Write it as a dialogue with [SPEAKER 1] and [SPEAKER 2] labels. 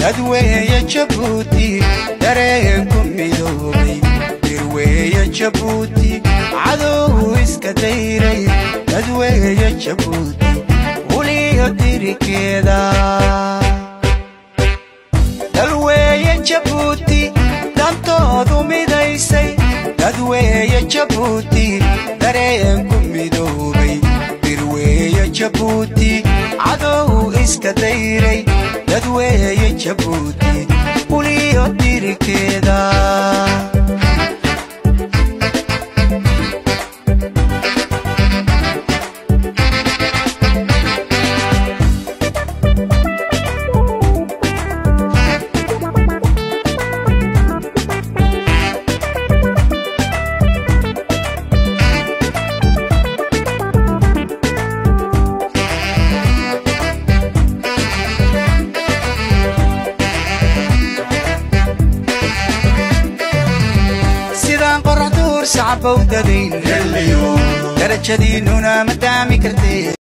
[SPEAKER 1] dadweeye jabuuti dareenku midoobay dirweeye jabuuti cadow iska dayray dadweeye jabuuti uliyo dirikeeda dalweeye jabuuti dantoodu midaysay dadweeye jabuuti dareenku midoobay dirweeye jabuuti cadow iska dayray dadweeye jabuuti uliyo dirikeeda sidaan qoraxduur sacabowdadayn darajadiinnuna ma daami kartee